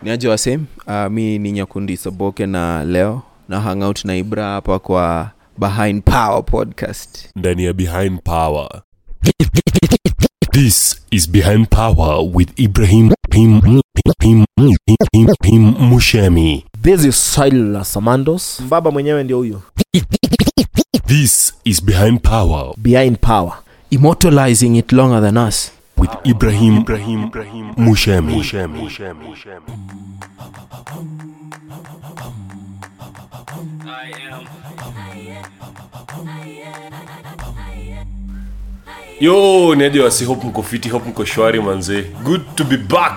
niaje wasem uh, mi ni nyakundi soboke na leo na hangout na ibra hapa kwa behind power podcast ndani ya behind power this is behind power with ibrahim Him, him, him, him, him, mushemi this is silas samandos mbaba mwenyewe ndio huyo this is behind power behind power immortalizing it longer than us with ibrahim, ibrahim, ibrahim mushemi, mushemi. mushemi. yo niaje wasi hope mko fiti hope mko shwari manze good to be back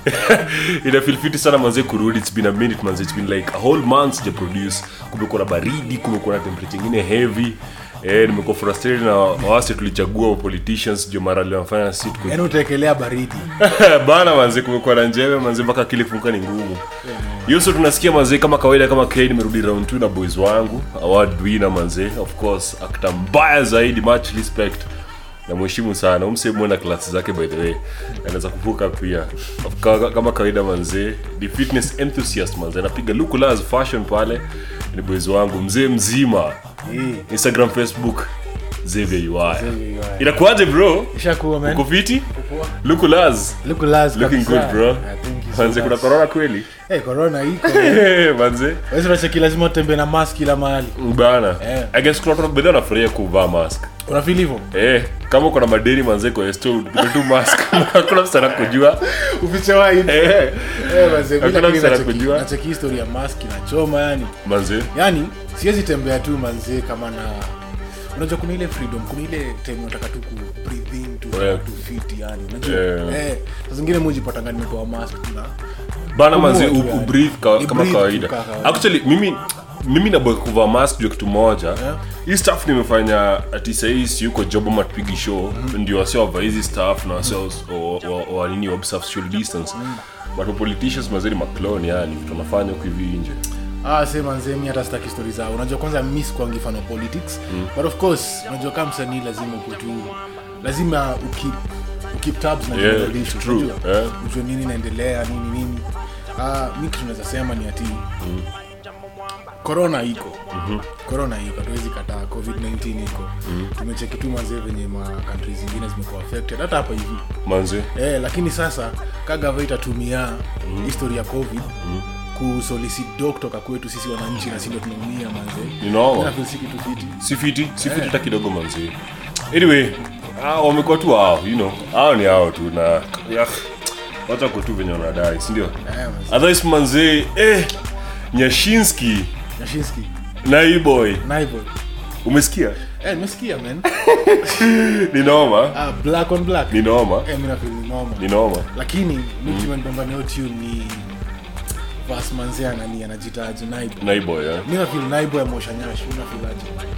ina feel fiti sana manze kurudi it's been a minute manze it's been like a whole month sija produce kumekuwa na baridi kumekuwa na temperature ingine heavy Eh, nimekuwa frustrated na wasi tulichagua wa politicians jo mara liwafanya sit yaani utaekelea baridi bana manze kumekuwa na njeve manze mpaka akili kufunka ni ngumu hiyo so tunasikia manze kama kawaida kama k nimerudi round 2 na boys wangu award winner manze of course akta mbaya zaidi much respect namheshimu sana umsemwena klasi zake by the way anaweza kuvuka pia Ka- kama kawaida manzee ni fitness enthusiast manzee anapiga lukulas fashion pale ni boys wangu mzee mzima instagram facebook Xavier UI. inakuaje bro ishakuwa man uko fiti lukulas Look last looking kabisa. good bro Ah, thank you so manze kuna much. corona kweli Eh, corona iko manze wezi unacheki lazima utembee na mask kila mahali bana Eh. i guess kuna watu bedhi wanafurahia kuvaa mask unafeel hivyo Eh, kama uko na madeni manze kwa esto tu mask hakuna msana kujua ufichewai Eh, Hakuna msana kujua. nacheki history ya mask inachoma yani manze yani siwezi tembea tu manzee kama na unajua kuna ile freedom kuna ile time unataka tu ku breathe in tu Yeah. tu fit yani unajua Yeah. eh saa zingine mujipatanga nimetoa mask tuna bana manze Pumua tu u- yani. ubreathe ka, Ni kama breathe tu kawaida ka kawaida. actually mimi mimi naboy kuvaa mask juu ya kitu moja hii staff nimefanya ati sahii siuko job ama tupigi show ndio wasio wavaa hizi staff na wasio wa- wa- wa nini observe social distance but wa politicians mazeri maclone yani vitu wanafanya huku hivi nje Ah, se manze mi hata sitaki stori zao unajua kwanza mi sikuangi fan wa politics but of course unajua kama msanii lazima uko tu lazima ukip ukip tabs na Yeah, general issues, true. unajua? Yeah. ujue nini inaendelea nini nini Ah, mi kitu naweza sema ni ati corona iko corona iko hatuwezi kataa covid-19 iko tumecheki tu mazee venye ma country zingine zimekuwa affected hata hapa hivi manze eh, lakini sasa kagava itatumia mm. history ya covid mm. kusolicit do kutoka kwetu sisi wananchi na sindo tunaumia manze Ninaona. Na feel si kitu fiti si fiti si fiti hata kidogo manzi anyway ah, wamekuwa tu hao you know hao ni hao tu na ya, wacha ko tu venye wanadai sindio Eh, manze. otherwise manzi eh, nyashinski Yashinski na hii boy naivo umesikia eh nimesikia man ni noma ah, black on black ni noma eh mimi nafeel ni noma ni noma lakini mimi kimenibamba ni tune ni vas manze anani anajitaji naibo na hii boy eh. mimi nafeel naibo ya mosha nyash mimi nafeel aje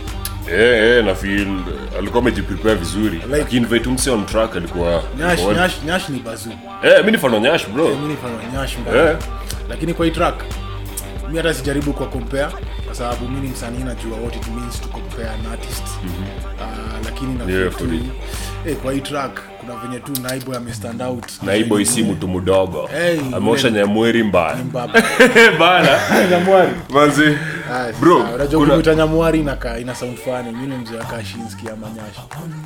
eh, eh, na feel eh, alikuwa amejiprepare vizuri Like- lakini vetu mse on track alikuwa nyash alikuwa- nyash nyash ni bazoo eh, mi ni fano nyash bro mimi ni fan wa nyash mbaya eh, lakini kwa hii track mi hata sijaribu kwa compare kwa sababu mi ni msanii najua what it means to compare an artist uh, lakini na Yeah, feel for tu it. eh, kwa hii track kuna venye tu naibo amestand out na hii boy si mtu mdogo Hey, ameosha man. nyamweri mbaya Mbaba. bana Nyamwari. manzi Ah, Bro, sawa. unajua kuna- kumwita nyamwari inaka ina sound funny mi ni mzee wa kashinski ama nyashi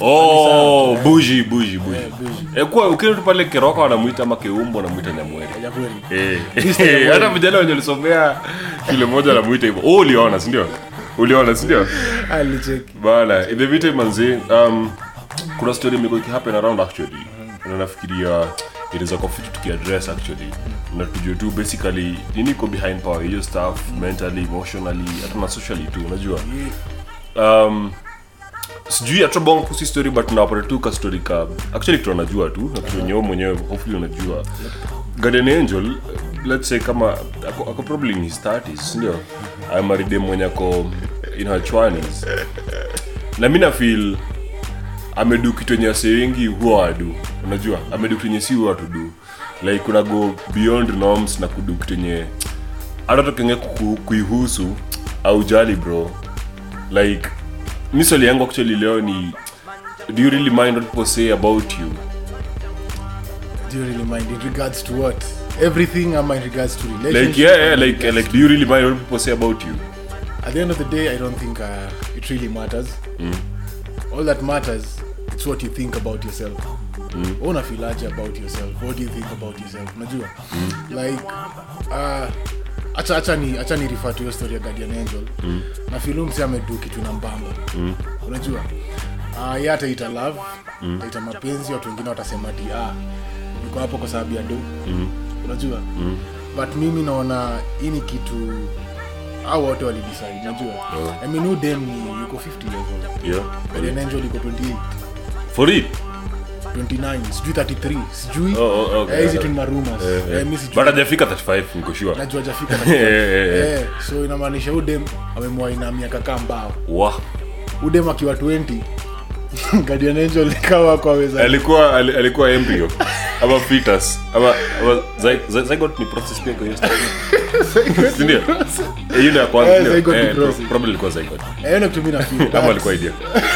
oh buji buji buji Eh, buji. Eh, kwa ukienda tu pale keroka wanamwita ama keumbo wanamwita nyamweri Nyamwari. Eh, Mr. Nyamweri. hata vijana wenye lisomea shule moja anamwita hivyo oh uliona sindio uliona sindio alicheki bana in the meantime manzi um, kuna story imekuwa ikihappen around actually na nafikiria inaweza kuwa fiti tukiaddress actually na tujue tu basically nini iko behind power hiyo stuff mentally emotionally hata na socially tu unajua um, sijui atrabonga kuhusu story but nawapata tu ka story ka actually kitu anajua tu na kitu wenyewe mwenyewe hopefully unajua guardian angel let's say kama ako, ako probably in his 30s ndio amaride mwenye ako in her 20s na mi nafeel amedu kitu enye wase wengi huwa wadu unajua amedu kitu enye si huwa tudu like kuna go beyond norms na kudu kitu enye hata tokenge kuihusu au jali bro like mi swali yangu actually leo ni do you really mind what people say about you do you really mind in regards to what everything ama in regards to relationship like yeah, yeah ama in like regards like do you really mind what people say about you at the end of the day i don't think uh, it really matters all that matters it's what you think about yourself mm. unafilaje about yourself what do you think about yourself unajua like uh, acha acha ni acha ni refer to your story ya guardian angel mm. na filumsi amedu kitu na mbamba mm. unajua uh, ye ataita love mm. ataita mapenzi watu wengine watasema ti ah, niko hapo kwa sababu ya do mm. unajua mm. but mimi naona hii ni kitu au wote walidecide najua Yeah. i mean who dem ni yuko 50 years old yeah Guardian angel iko 28 for it 29 sijui 33 sijui Oh, oh, okay. Eh, hizi tu ni marumas Eh, eh. Eh, mi sijui but hajafika 35 niko sure najua jafika Eh, eh, eh. eh, so inamaanisha udem amemwaina miaka kaa mbao wa udem akiwa 20 Guardian angel ikawa kwa weza alikuwa ali- alikuwa embryo ama fetus ama ama zy- zy- zygote ni process pia kwa hiyo story. Si ndio Eh, hiyo ndio ya kwanza Eh, ndio? zygote ni Eh, process. probably ilikuwa zygote eh ndio kitu mimi na feel kama alikuwa idea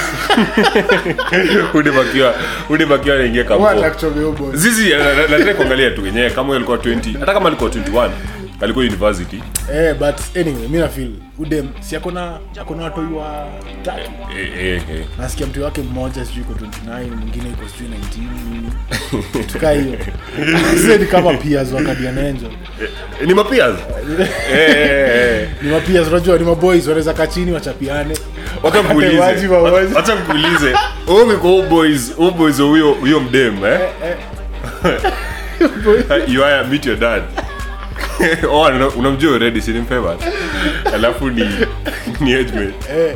udebakiwa udebakiwa anaingia what kampo actually your boy zizi na- na- nataka kuangalia tu wenyewe kama huyo alikuwa 20 hata kama alikuwa 21 alikuwa university eh but anyway mimi na feel udem si akona akona watoi wa tatu eh, eh, eh. nasikia mtu wake mmoja sijui iko 29 mwingine iko sijui 19 tukaa hiyo Sasa ni kama peers wa Guardian angel Eh, ni mapias eh, eh, eh. ni mapeers unajua ni maboys wanaweza kaa chini wachapiane Wacha nikuulize. Waji wa waji. Wacha nikuulize. Wewe umekuwa huyo boys, huyo boys wa huyo huyo mdem eh? you are meet your dad. oh, una- unamjua already si ni favorite. Alafu ni ni age mate. eh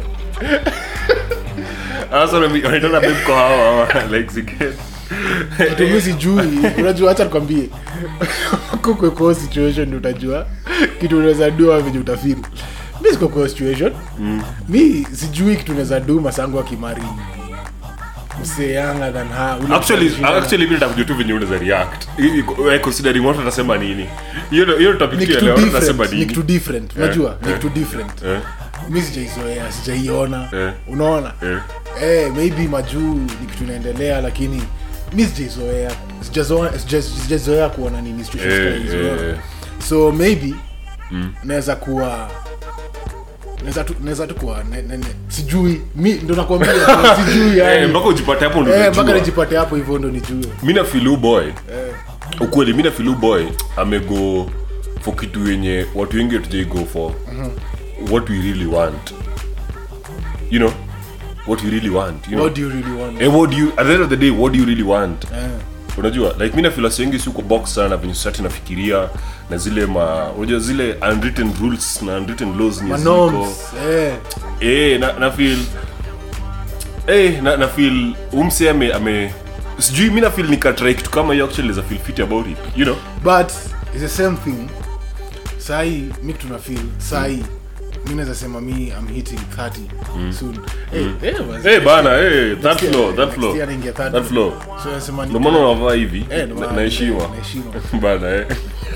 Sasa unami- unaitana babe kwa hawa ama like siget. kitu mimi sijui unajua acha nikwambie kukwe kwa situation ndio utajua kitu unaweza dua venye utafiri mi siko kwa situation mi sijui kitu unaweza du masangu akimari msee younger than her Ule Actually, msee anashinda- actually mimi nitakujua tu venye unaweza react. I- i- eh, Considering watu watasema nini. Hiyo ndio- hiyo topic ni tu ya kitu leo watu watasema different ni nini. kitu different unajua ni eh. kitu different Eh, mi sijaizoea sijaiona Eh. unaona eh. eh, maybe majuu ni kitu inaendelea lakini mi sijaizoea Sijazoea- sija- sijazoea kuona nini situations Eh, kama hizo, eh, unaona? eh. so maybe naweza kuwa naweza tu naweza tu kuwa ne, ne, ne, sijui mi ndo nakwambia tu, sijui Eh, yani mpaka ujipate hapo ndio eh, mpaka unajua. nijipate hapo hivyo ndo nijue mi na feel huyu boy eh, ukweli mi na feel huyu boy amego for kitu yenye watu wengi hatujai go for what we really want you know what we really want you know? what do you really want Eh, what do you at the end of the day what do you really want eh, unajua like mi na feel wasi wengi si uko box sana venye society nafikiria na zile ma unajua zile unwritten rules na unwritten laws ni ma ziko norms eh eh na, na feel eh na, na feel umse ame, ame sijui mi na feel nikatry kitu kama hiyo actually za feel fit about it you know but it's the same thing sahi mi tuna feel sahi mi naweza sema mi i'm hitting 30 soon eh eh wazee. eh bana eh that Next year- flow that next flow year naingia 30. that flow so nasema ni ndio maana unavaa hivi Eh, ndio na- maana- na heshima na heshima. bana eh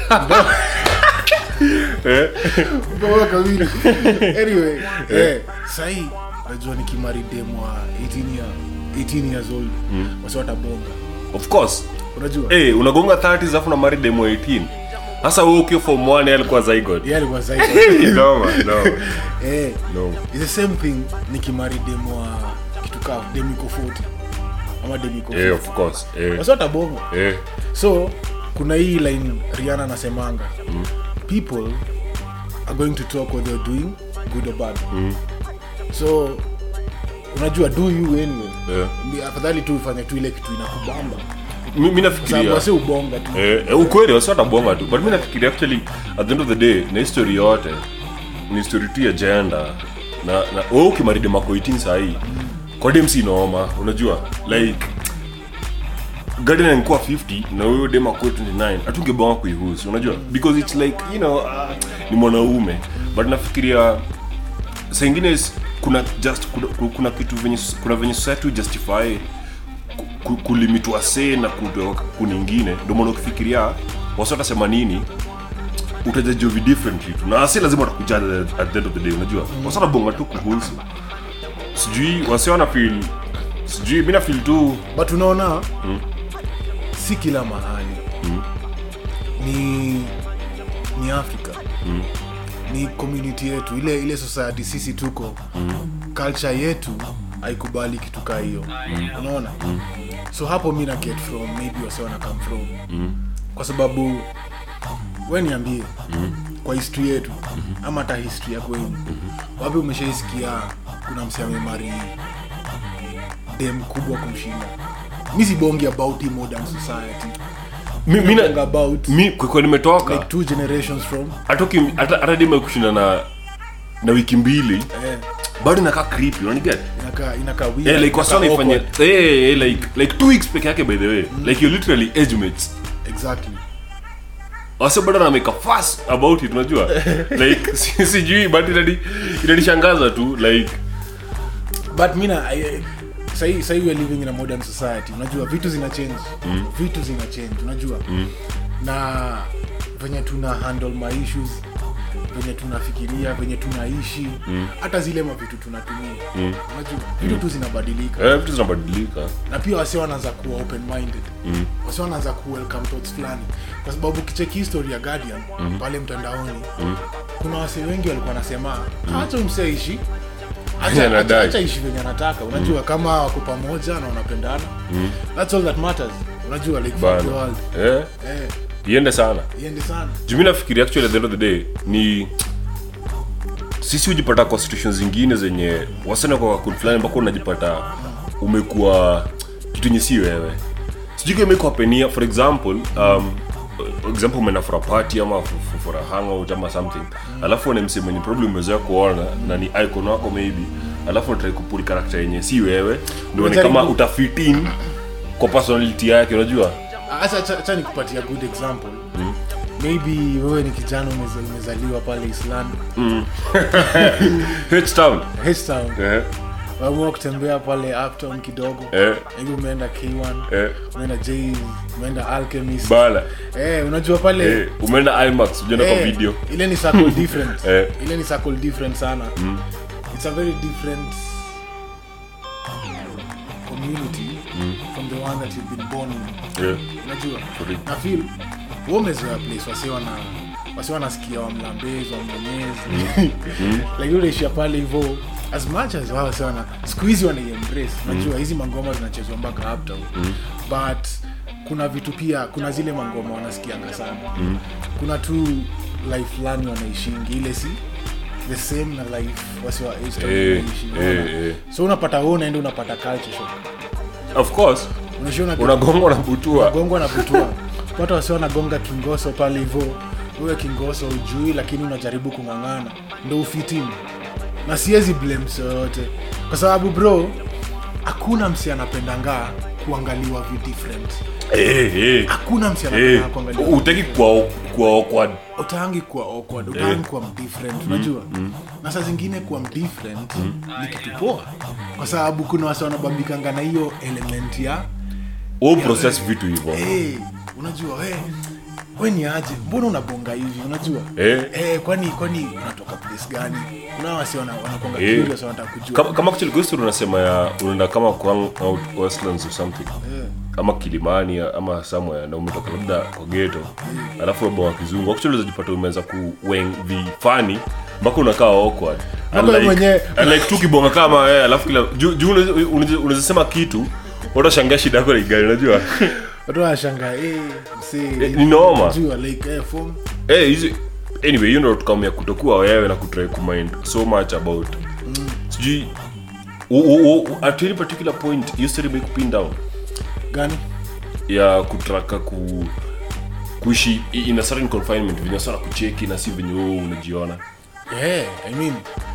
eh Bora kamili. anyway eh sahi najua nikimari dem wa 18 year 18 years old wasi watabonga of course unajua eh unagonga 30 alafu na marry demo 18 sasa wewe ukiwa form 1 yeye alikuwa zygote yeye alikuwa zaidi no man no eh no it's the same thing nikimari dem wa kitu kaa dem iko 40 ama dem iko eh 50 of course eh wasi watabonga eh so kuna hii line riana anasemanga people are going to talk what they're doing good or bad so unajua do you anyway eh Ni afadhali tu ufanye tu ile kitu inakubamba mi mi sababu nafikiria wasi ubonga tu Eh, eh, ukweli wasi watabonga tu but mi nafikiria actually at the end of the day na history yote ni story tu ya jenda na na wewe ukimaride mako 18 sahii kwa dem si noma unajua like garden angekuwa 50 na wewe dem akuwa 29 hatungebonga kuihusu unajua because it's like you know uh, ni mwanaume but nafikiria saa ingine is- kuna just kuna, kuna kitu venye kuna venye society justify ku- kulimitwa se na kutoa kuningine ndio maana ukifikiria wasi watasema nini utajajovi differently tu na si lazima watakujaja at the end of the day unajua wasi watabonga tu kuhusu sijui wasi wana feel sijui mi na feel tu but unaona si kila mahali ni ni africa ni community yetu ile ile society sisi tuko culture yetu haikubali kitu kaa hiyo unaona so hapo mi na get from maybe wase wana come from kwa sababu we niambie kwa history yetu ama hata history ya kwenyu wapi umeshaisikia kuna msi amemari dem kubwa kumshinda mi sibongi about hii modern society Mi- mi na- Bonga about mi kwekwe nimetoka like two generations from hatoki hata hata dima kushinda na na wiki mbili eh, bado inakaa creepy unaniget inakaa inakaa weird, yeah, like inakaa wasana ifanye awkward. eh eh, like like two weeks peke yake by the way like you're literally age mates exactly wase bado anameka fast about it unajua like si- sijui but inani inanishangaza tu like but mina I- sahi sahi we are living in a modern society unajua vitu zina change mm. vitu zina change unajua mm. na venye tuna handle my issues venye tunafikiria venye tunaishi hata zile mavitu tunatumia mm. unajua vitu tu zinabadilika eh vitu zinabadilika na pia wasi wanaanza kuwa open minded mm. wasi wanaanza ku welcome thoughts fulani kwa sababu kicheki history ya guardian mm. pale mtandaoni mm. kuna wase wengi walikuwa wanasema acha mseishi Yeah, anadai. acha ishi venye anataka unajua kama wako pamoja na wanapendana that's all that matters unajua like fuck the bana world eh eh iende sana iende sana jumi nafikiri actually at the end of the day ni sisi hujipata kwa situation zingine zenye wasana kwa wakul fulani ambako unajipata umekuwa kitu yenye si wewe sijui kama imekuwa penia for example um, example umeenda for a party ama for, for, for a hangout ama something alafu una msee mwenye problem umezoea kuona na ni icon wako maybe alafu unatrai kupuli karakta yenye si wewe ndio ni kama Unajaribu- utafitin kwa personality yake unajua acha acha- acha nikupatia good example maybe wewe ni kijana umeza- umezaliwa pale island H-Town. H-Town Eh, waamua kutembea pale uptown kidogo eh, maybe umeenda k1 eh. umeenda j umeenda alchemist bala eh, unajua pale Eh, umeenda imax ujaenda kwa eh, video ile ni circle different Eh. ile ni circle different sana it's a very different community from the one that you've been born in Eh, unajua Correct. na feel wewe umezoea place wasi wana wasi wanasikia wamlambezi wamnyonyezi like unaishia pale hivyo as much as wao wasi wana siku hizi wanaiembrace unajua hizi mangoma zinachezwa mpaka uptown but kuna vitu pia kuna zile mangoma wanasikianga sana kuna tu life fulani wanaishingi ile si the same na life wasi wa age town Eh, wanaishi, eh, unaona? eh. so unapata wewe unaenda unapata culture shock of course unashiona unagongwa na butua gongwa na butua watu wasi wanagonga kingoso pale hivo uwe kingoso ujui lakini unajaribu kung'ang'ana ndo ufitini na siwezi blame mse yoyote kwa sababu bro hakuna msi anapendanga kuangaliwa vi different Eh, eh, hakuna msi eh. anapendanga kuangaliwa utaki kuwa kuwa awkward utaangi kuwa awkward utaangi kuwa mdifferent unajua na saa zingine kuwa mdifferent ni kitu poa kwa sababu kuna wasi wanabambikanga na hiyo element ya wewe process vitu hivyo hey, unajua we, we ni aje mbona unabonga hivi unajua Eh. Eh, kwani kwani unatoka place gani kuna wasi wana- wanakonga Eh. curious wanataka kujua kama kama actually kwa story unasema ya unaenda kama kwa out westlands or something ama kilimani ama somewhere na umetoka labda kwa ghetto alafu wewe wa kizungu actually unajipata umeanza kuweng vifani mpaka unakaa awkward Mpaka wewe mwenyewe- like tu kibonga kama eh alafu kila juu juu unaweza- unaweza unaweza sema kitu utashangaa shida yako ni gani unajua watu wanashanga eh, msee, Eh, ni noma. unajua like eh, form eh hizi anyway hiyo ndio tukamia kutokuwa wewe na kutry kumind so much about sijui u- u- u- at any particular point hiyo story imekupin down gani ya kutraka ku kuishi i- in a certain confinement venye sana kucheki na si venye wewe unajiona yeah, I mean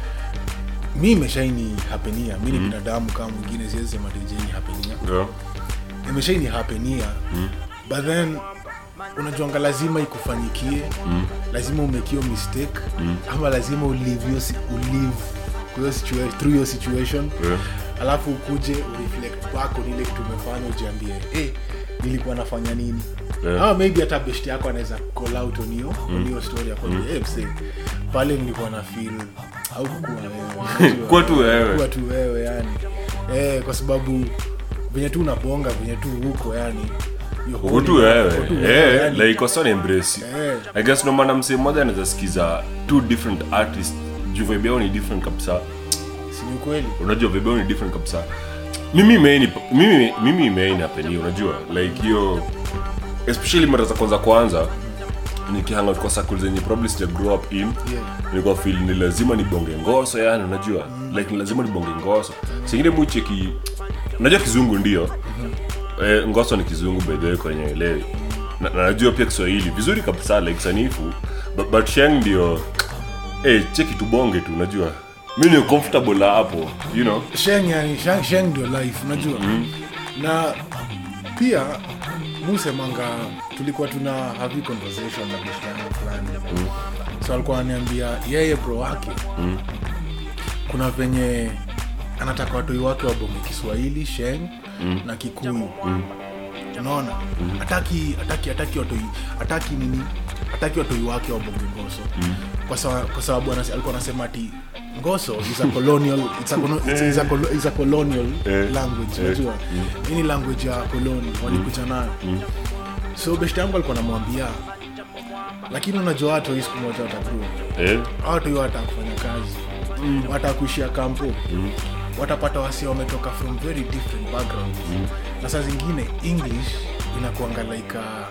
mi imeshaini hapenia mi ni binadamu kama mwingine siwezi sema dijeni hapenia yeah. imeshaini hapenia but then unajuanga lazima ikufanyikie lazima umekio mistake ama lazima ulive hiyo si- ulive kwa hiyo situa- through hiyo situation Yeah. alafu ukuje ureflect back on ile kitu umefanya ujiambie hey, nilikuwa nafanya nini Yeah. ama maybe hata best yako anaweza call out on hiyo on hiyo story akwambia hey, msee pale nilikuwa na feel au kuwa wewe unajua. Kuwa tu wewe. kuwa tu wewe yani eh, kwa sababu venye tu unabonga venye tu huko yani You're uko tu holding- wewe uko tu Eh, wewe, yani. like wasani embrace Eh. i guess no maana msee mmoja anaweza sikiza two different artists juu vibe yao ni different kabisa Si ni ukweli unajua vibe yao ni different kabisa mimi imeini mimi mimi imeini hapeni unajua like hiyo especially mara za kwanza kwanza nikihanga kwa circle zenye probably sija grow up in Yeah. nilikuwa feel ni lazima nibonge ngoso yani unajua like ni lazima nibonge ngoso singine mucheki unajua kizungu ndio eh, ngoso ni kizungu by the way kwenye elewi na, na najua pia kiswahili vizuri kabisa like sanifu but, but sheng ndio eh, cheki tubonge tu unajua mi ni comfortable na hapo you know sheng yani sheng, sheng ndio life unajua na pia musemanga tulikuwa tuna havi conversation na beshte yangu fulani so alikuwa ananiambia yeye bro wake kuna venye anataka watoi wake wabonge kiswahili sheng na kikuyu unaona hataki hataki hataki watoi hataki nini hataki watoi wake wabonge ngoso kwa sababu kwa sababu anase- alikuwa anasema ati ngoso is a colonial it's a, colo- it's, it's a, colo- it's a colonial Eh. language Eh. unajua hii ni language ya koloni walikuja nayo so beshte yangu alikuwa anamwambia lakini unajua watu hii siku moja watakuwa eh? watu hiyo watakufanya kazi mm. watakuishia kampo mm. watapata wasia wametoka from very different backgrounds mm. na saa zingine english inakuanga like a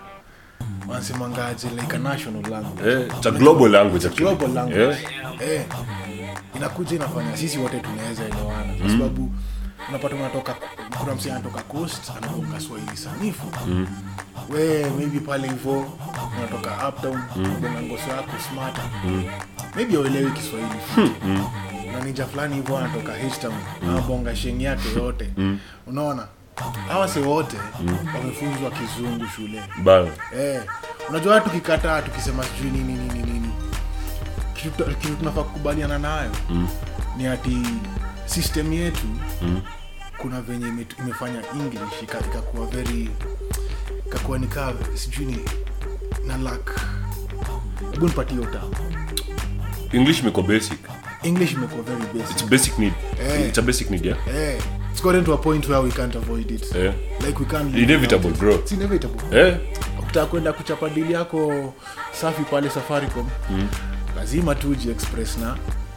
wanasemangaje like a national language Eh, it's a global language actually. global language Eh? eh, inakuja inafanya sisi wote tunaweza elewana kwa sababu unapata unatoka kuna msee anatoka coast anaonga swahili sanifu we maybe pale hivo unatoka uptown mm. ngoso yako smata maybe auelewi kiswahili na ninja fulani hivyo anatoka htown anabonga sheng yake yote unaona hawa se wote wamefunzwa kizungu shule bana Eh, unajua watu tukikataa tukisema sijui nini nini nini kitu tu- kitu tunafaa kukubaliana nayo mm. ni ati system yetu mm. kuna venye ime, imefanya english ika- ikakuwa very ikakuwa nikaa sijui ni na lak hebu nipatie uta english imekuwa basic english imekuwa very it's basic a basic need Eh. it's a basic need yeah eh, it's gotten to a point where we can't avoid it Eh. like we can't live Inevitable, without it. bro. It's inevitable eh ukitaka kwenda kuchapa dili yako safi pale safaricom mm. lazima tu express na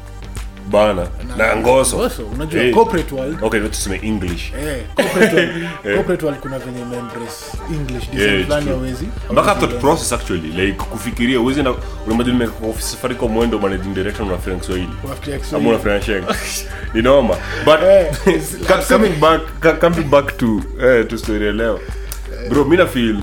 bana na ngoso ngoso unajua Eh. corporate world okay let's tuseme english eh, corporate world, corporate world kuna venye membrace english Yeah, design it's fulani true. hawezi mpaka hawezi thought learn. process actually like kufikiria uwezi na unamajua nimeka office safaricom mwendo managing director unafikiria kiswahili Unafikiria ama Kiswahili. unafikiria sheng ni noma but Eh, co- coming back co- coming back to eh, to story ya leo bro mi na feel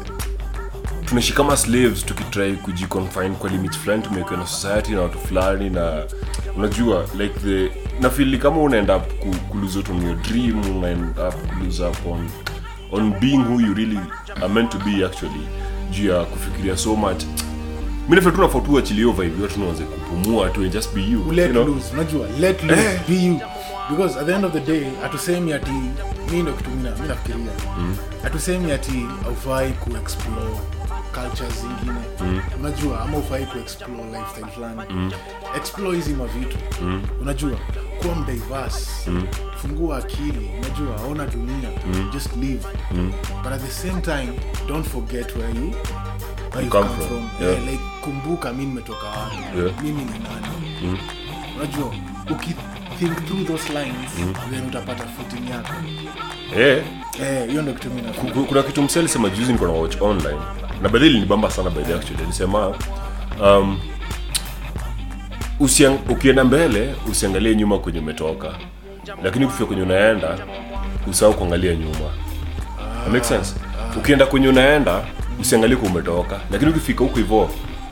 tunaishi kama slaves tukitry kujiconfine kwa limits fulani tumewekewa na society na watu fulani na unajua like the na feel ni kama unaenda up ku, ku lose out on your dream unaenda up ku lose up on on being who you really are meant to be actually juu ya kufikiria so much mi nafeel tu nafaa tu achilie hiyo vibe yote tunaanze kupumua tu and just be you let you know? loose unajua let loose be you because at the end of the day hatusemi ati mi ndo kitu mina mi nafikiria hatusemi ati aufai kuexplore cultures zingine unajua ama ufai kuexplore lifestyle fulani explore hizi mavitu unajua kuwa mdiverse fungua akili unajua ona dunia just live but at the same time don't forget where you where you come come from. from, Yeah. Eh, like kumbuka mi nimetoka wapi Yeah. mimi ni nani unajua ukithink through those lines then utapata footing yako eh Eh, hiyo ndo kitu mi nafikiri. Ku- kuna kitu msee alisema juzi niko na watch online na badhi linibamba sana by the actually alisema um, usiang, ukienda mbele usiangalie nyuma kwenye umetoka lakini ukifika kwenye unaenda usahau kuangalia nyuma That make sense ukienda kwenye unaenda usiangalie kwa umetoka lakini ukifika huko hivyo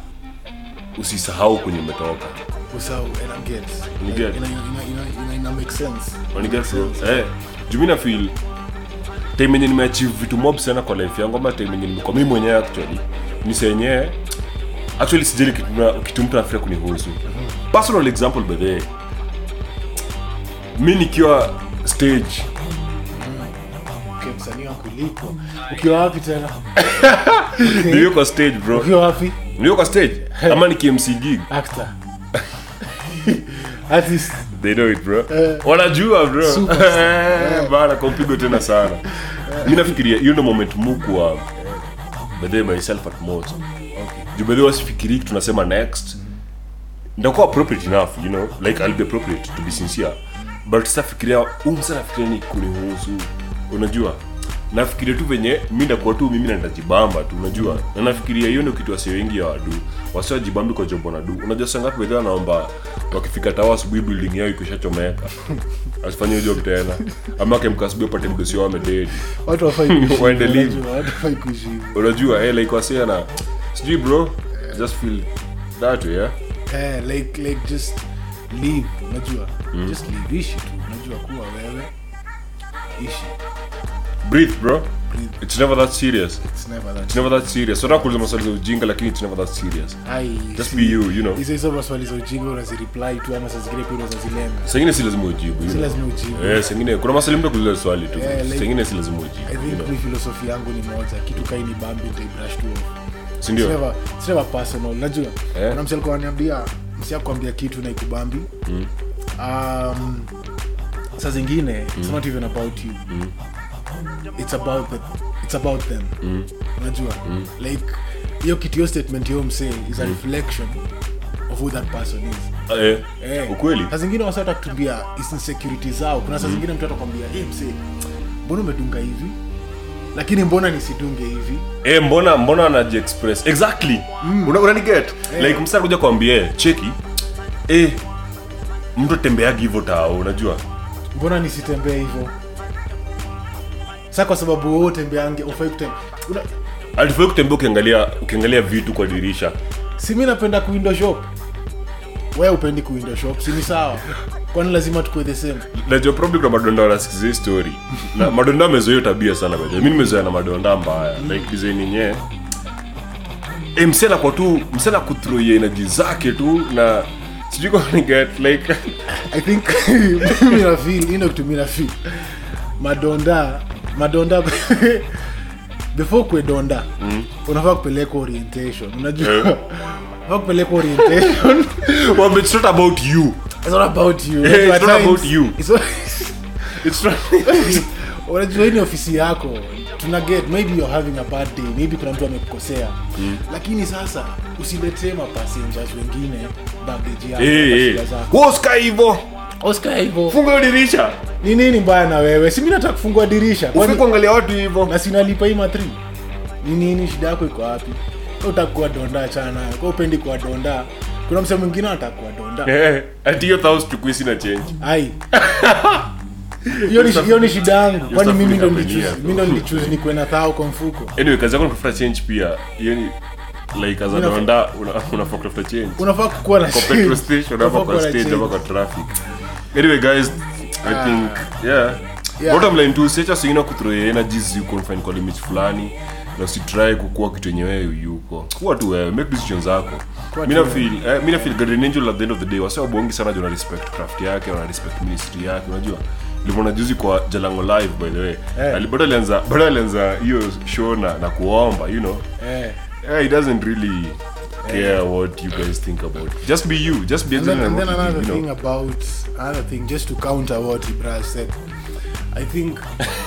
usisahau kwenye umetoka Usahau, and I get. You get. Ina- ina- ina- ina- ina make sense. Uniget bro? Eh, juu mi na feel time yenye nimeachieve vitu mob sana kwa life yangu ama time yenye nimekuwa mimi mwenyewe actually ni senyewe actually sijali kitu na- kitu mtu anafikiria kunihusu personal example by the way mi nikiwa stage Okay, msanii wako lipo ukiwa wapi tena nilio kwa stage bro ukiwa wapi nilio kwa stage ama ni KMC gig actor artist they know it bro wanajua bro Superstar. Eh, bana kwa mpigo tena sana mi nafikiria hiyo ndo moment mukwa bedhe myself at most juu bedhe wasifikiri tunasema next ndakuwa appropriate enough you know like i'll be appropriate to be sincere but safikiria umsa nafikiria ni kunihusu unajua nafikiria tu venye mi ndakuwa tu mimi na nitajibamba tu unajua na nafikiria hiyo ndio kitu wasi wengi ya wadu wasiwajibambi kwa jobo na du unajua sangapi bedhe wanaomba wakifika tawa asubuhi building yao ikishachomeka asifanye hiyo job tena ama akemka asubuhi apate mdosi wao amededi watu wafai kuishi hivyo, Waende live. unajua, watu wafai kuishi hivyo. unajua eh, like wasia na sijui bro just feel that way yeah Eh, like like just live unajua just live ishi tu unajua kuwa wewe ishi breathe bro Breathe. it's never that serious it's never that it's never that serious so nakuuliza maswali za ujinga lakini it's never that serious Ai, just si- be you you know hizo hizo maswali za ujinga unazireply tu ama saa zingine pia unazazilenga sengine si lazima ujibu you si know. lazima ujibu eh sengine kuna maswali mtu kuuliza swali tu Eh, like- sengine si lazima i ujibu you think know mi filosofi yangu ni moja kitu kaini bambi nitaibrush tu off. si It's ndio never- it's never personal unajua Eh. kuna msi alikuwa ananiambia msi akuambia kitu na ikubambi um, saa zingine it's not even about you it's about the, it's about them unajua like hiyo kitu hiyo statement hiyo msee is a reflection of who that person is eh Eh, ukweli saa zingine wasata kutumbia insecurity zao kuna saa zingine mtu atakwambia hey, msee mbona umedunga hivi lakini mbona nisidunge hivi eh mbona mbona anaji express exactly una unani get like msasa kuja kwambie cheki eh mtu tembeagi hivyo tao unajua mbona nisitembee hivyo sa kwa sababu wewe utembeange ufai kutembea Una- alifai kutembea ukiangalia ukiangalia vitu kwa dirisha si mi napenda kuindo shop we upendi kuindo shop si ni sawa kwani lazima tukue the same najua probably kuna madonda wanasikiza hii story na madonda amezoea hiyo tabia sana by the way. mi nimezoea na madonda mbaya like design yenyewe e, msena kwa tu msena kuthroia energy zake tu na sijui kama ni get like i think mimi na feel ino kitu mi na feel madonda madonda before kue donda unafaa kupeleka orientation unajua Eh. unafaa kupeleka orientation well, it's not about you it's not about you Eh, Unajua, it's at not times, about you. it's not- it's not unajua hii ni ofisi yako tuna get maybe you're having a bad day maybe kuna mtu amekukosea lakini sasa usiletee mapassengers wengine baggage yako eh na eh shida zako wewe usikae hivyo oscar hivyo funga hiyo dirisha ni nini mbaya na wewe si mimi nataka kufungua dirisha ufike kwani kuangalia watu hivyo na sinalipa hii matri ni nini shida yako iko wapi Wewe utaka kuwa donda achana nayo kwa upendi kuwa donda kuna msee mwingine anataka kuwa donda eh ati hiyo thoughts tukui sina change ai hiyo ni hiyo ni shida yangu kwani stuff mimi ndo ni nilichoose happening mimi ndo nilichoose nikuwe na thao kwa mfuko anyway kazi yako ni kutafuta change pia hiyo ni like as a Unafaa- donda una- unafaa kutafuta change unafaa kukuwa na kwa petrol station Unafaa ama kuwa kwa na stage change. ama kwa traffic anyway guys i think yeah Yeah. bottom line tu siacha singine kuthrow energies you confine kwa limits fulani na usitry kukua kitu yenye wewe yuko kuwa tu wewe make decisions zako Kuwa mi tu na feel eh, mi na feel Guardian Angel at the end of the day wase wabongi sana juu wana respect craft yake wana respect ministry yake unajua limona juzi kwa jalango live by the way Eh. Ali- bado alianza bado alianza hiyo show na, na kuomba you know eh yeah, he doesn't really care what you guys think about it. just be you just be And then, excellent and at then what you another do, you thing know about another thing, just to counter what Ibra said, I think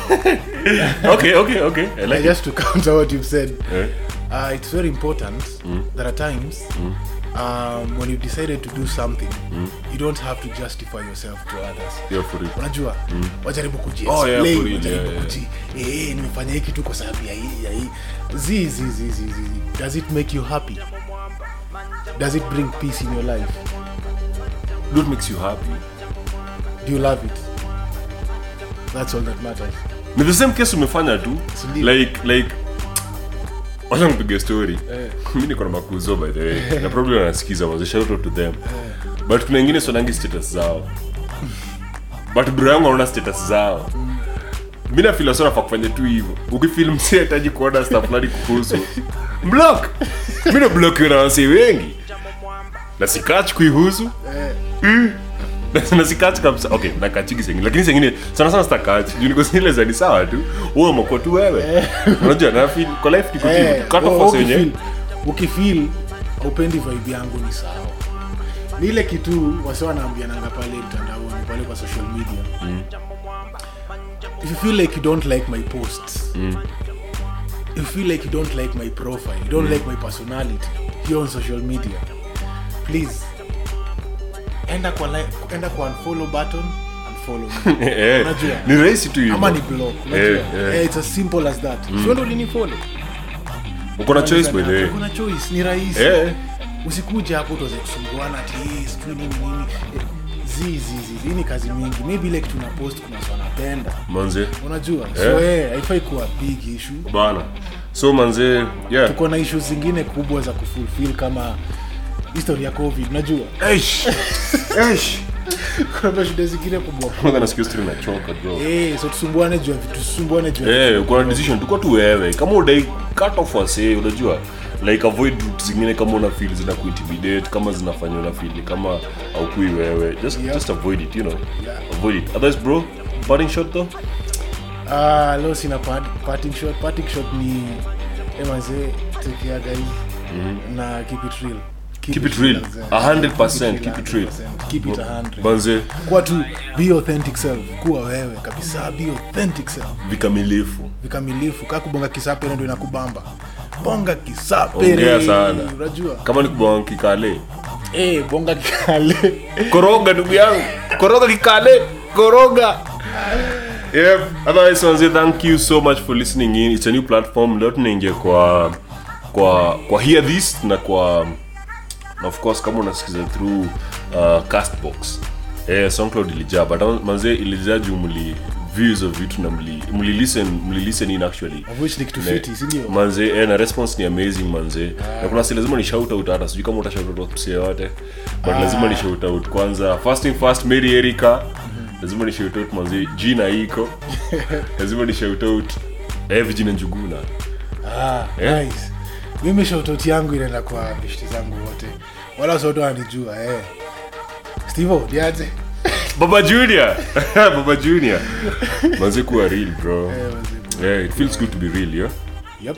okay okay okay I like it just to counter what you've said, Eh? uh, it's very important that at times um, when you've decided to do something, you don't have to justify yourself to others. yeah for it unajua wajaribu Oh, yeah, kujiexplain, for real, wajaribu yeah, yeah. kuji eh, nimefanya hiki tu kwa sababu ya hii ya hii zi zi zi zi zi does it make you happy does it bring peace in your life what makes you happy do you love it that's all that matters ni the same case umefanya tu Sindio? like like wacha nipige story mi niko na makuzo by the way na probably wanasikiza was shout out to them but kuna wengine sonangi status zao but bro yangu anaona status zao mi na feel sana kufanya tu hivyo ukifil msi hataji kuona stuff fulani kuhusu block mi na block na wasi wengi na sikach kuihusu Mm. Na- na sikach kabisa okay nakachiki sengine lakini sengine sana sana sitakachi juu niko zile za ni sawa tu wewe umekuwa tu wewe unajua na feel kwa life niko Eh, tu cut wewe off wenyewe ukifeel- ukifeel upendi vibe yangu ni sawa ni ile kitu wase wanaambiananga pale mtandaoni pale kwa social media if you feel like you don't like my posts if you feel like you don't like my profile you don't like my personality here on social media please enda kwa like, enda kwa unfollow button unfollow me Eh, Unajua? ni rahisi tu hivyo. ama ni block unajua? Eh, eh. Eh, it's as simple as that sio ndo ulinifollow uko na choice by the way kuna choice ni rahisi Eh. usikuja hapo tuweze kusumbuana ati "Eh, sijui nini nini Eh, zi zi zi hii ni kazi mingi maybe ile kitu na post kuna watu wanapenda manze unajua so eh haifai kuwa big issue bana so manze yeah tuko na issues zingine kubwa za kufulfill kama history ya covid unajua Eish. Eish. kuna shida zingine kubwa kwanza nasikia story nachoka bro eh so tusumbuane juu ya vitu tusumbuane juu ya Eh, kuna decision tuko tu wewe kama udai cut off wase unajua like avoid route zingine kama una feel zina kuintimidate kama zinafanya una feel ni kama aukui wewe just Yeah. just avoid it you know avoid it otherwise bro parting shot though Ah, leo sina part- parting shot. Parting shot ni emaze take care guys na keep it real. Keep it real. as, uh, 100%, keep it real. 100%. Keep it 100. manze Kuwa tu be authentic self. Kuwa wewe kabisa be authentic self. vikamilifu Vikamilifu kaa kubonga kisapere ndio inakubamba. Bonga kisapere. Ongea sana. Unajua? kama ni kubonga kikale Eh, bonga kikale. koroga ndugu yangu koroga kikale koroga Yep. Otherwise, manze, thank you so much for listening in. It's a new platform. Leo tunaingia kwa kwa kwa hear this na kwa na of course kama unasikiza through uh, castbox eh, soundcloud ilijaa but manze ilijaa juu mli views of vitu na mli mli listen mli listen in actually Of which ni kitu Ne- fiti, si ndio? manze eh, na response ni amazing manze na kuna si lazima ni shout out hata sijui kama uta shout out msee yote but lazima ni shout out kwanza first thing first Mary Erika lazima ni shout out manze jina iko lazima ni shout out eh Virginia Njuguna Ah, Eh? nice. Mimi shoutout yangu inaenda kwa bishti zangu wote. Wala sote wananijua eh. Steve, diaje? Baba Junior Baba Junior manze kuwa real bro Eh, wazee. yeah it feels good to be real yeah Yep.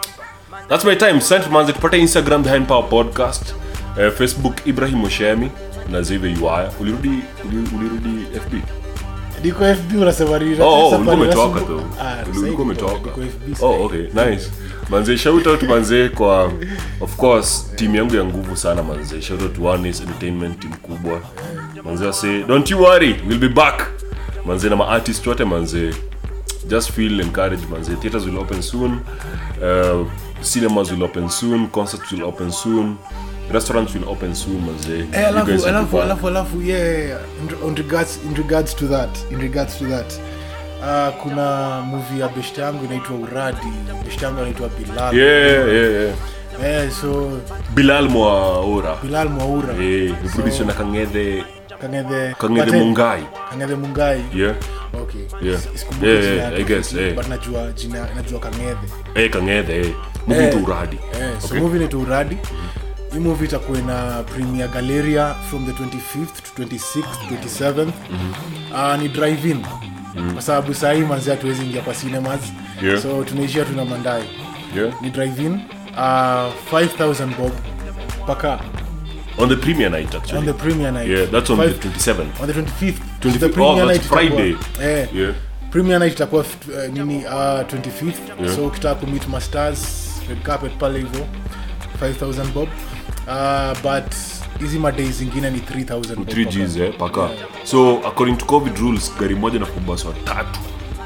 That's my time. Sent manze tupate Instagram behind power podcast. Uh, Facebook Ibrahim Oshemi na Zive Yuaya. Ulirudi uli- ulirudi FB. Niko FB unasema nini? Oh, oh Safari ulikuwa umetoka nasumbu- tu. Ah, Uli- sasa Ulikuwa niko- umetoka. niko FB sasa. Oh, okay. Nice. Manze shout out manze kwa of course team yangu ya nguvu sana manze. Shout out to One is Entertainment team kubwa. Manze wase don't you worry, we'll be back. Manze na ma artist wote manze just feel encouraged manze theaters will open soon uh, cinemas will open soon concerts will open soon restaurants will open soon manze Eh, You guys alafu will be alafu fine. alafu alafu yeah in, on regards in regards to that in regards to that uh, kuna movie ya beshte yangu inaitwa uradi beshte yangu anaitwa bilal yeah yeah yeah eh, so bilal mwaora bilal mwaura eh producer na kangede kangedhe kangede But, eh, mungai kangedhe mungai yeah okay Yeah. Is- isikumbuki Yeah, jina yeah, yake, I guess, but eh. najua jina najua kangedhe eh kangede eh movie Eh. to uradi Eh, so Okay. movie inaitwa uradi hii movie itakuwa na premier galeria from the 25th to 26th 27th Ah, ni drive in kwa sababu sahii manzi hatuwezi ingia kwa cinemas Yeah. so tunaishia tuna mandai yeah ni drive in uh, 5000 bob paka on the premiere night actually on the premier night yeah that's on Five- the 27th on the 25th 25th. the Oh, premier that's night itakuwa- Friday. eh, yeah premier night itakuwa uh, nini uh, 25th Yeah. so ukitaka kumit masters red carpet pale hivyo 5000 bob uh, but hizi madei zingine ni 3000 bob 3 paka. Gs eh, paka so according to covid rules gari moja na kubaswa tatu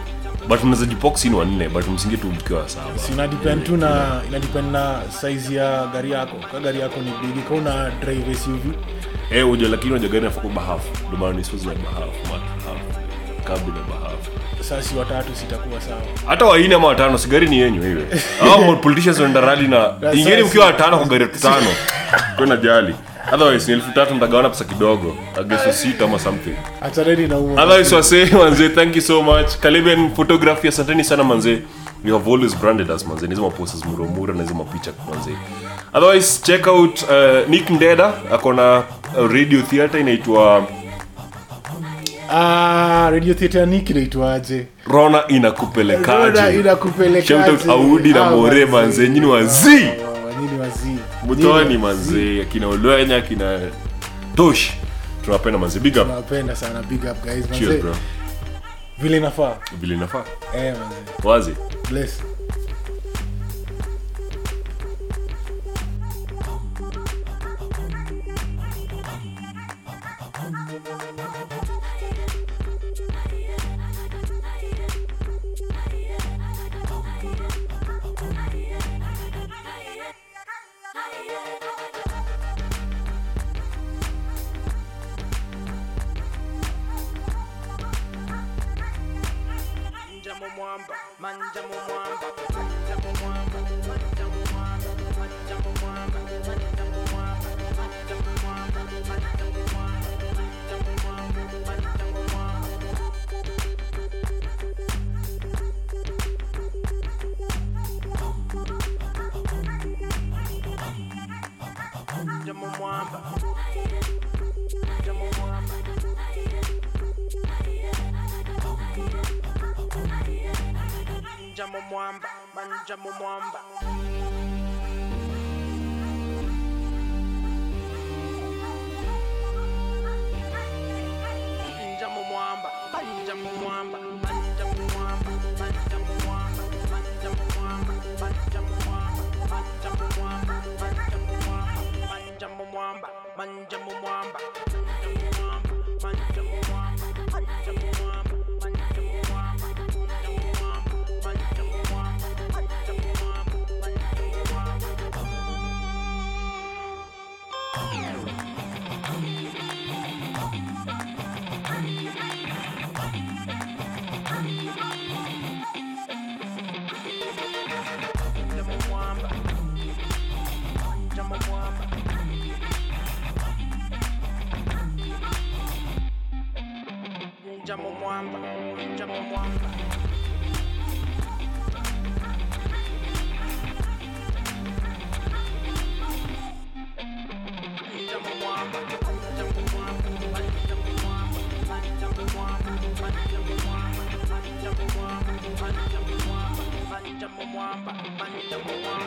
but mnaweza jipox ni wanne but msingie tu mkiwa saba Si ina depend tu na ina depend na size ya gari yako ka gari yako ni big ka una drive suv eh uja lakini uja gari nafaka bahafu ndio maana ni siwezi na bahafu mat half kabla na bahafu sasa si watatu sitakuwa sawa hata waine ama watano si gari ni yenyu hiyo au politicians wanaenda rally na ingeni sasa- mkiwa watano kwa gari tano kwenda jali otherwise ni elfu tatu mtagawana pesa kidogo ageso sita ama something achaneni na huo otherwise wase manze thank you so much Caribbean photography asanteni sana manze you have always branded us manze nizo maposes muromura na hizo mapicha manze otherwise check out uh, nick ndeda akona uh, radio theater inaitwa ah radio theater niki inaitwaje rona Rona inakupelekaje inakupelekaje shout out audi na Ah, more wazee. manze nyini wazii Ah, nyinyi wazii mutoni Nyinyi manze akina olwenya akina tosh tunapenda manze big up nawapenda sana big up guys cheers manze bro vile inafaa vile inafaa eh, manze. wazi bless Manja mu mwamba, manja mu mwamba, manja mu mwamba, manja mu mwamba, manja mu mwamba, manja mu mwamba, manja mu mwamba, manja mu mwamba, manja mu mwamba, manja mu mwamba. Manja mu mwamba, manja mu mwamba. Manja mu mwamba, manja mu mwamba. Manja mu mwamba, manja mu mwamba, manja mu mwamba, manja mu mwamba, manja mu mwamba, manja mu mwamba, manja mu mwamba, manja mu mwamba, manja mu mwamba, manja mu mwamba, manja mu mwamba, manja mu mwamba, manja mu mwamba, manja mu mwamba, manja mu mwamba, manja mu mwamba, manja mu mwamba, manja mu mwamba. Manja mu mwamba, manja mu mwamba. Manja mu mwamba, manja mu mwamba. Manja mu mwamba, manja mu mwamba, manja mu mwamba, manja mu mwamba, manja mu mwamba, manja mu mwamba, manja mu mwamba, manja mu mwamba, manja mu mwamba.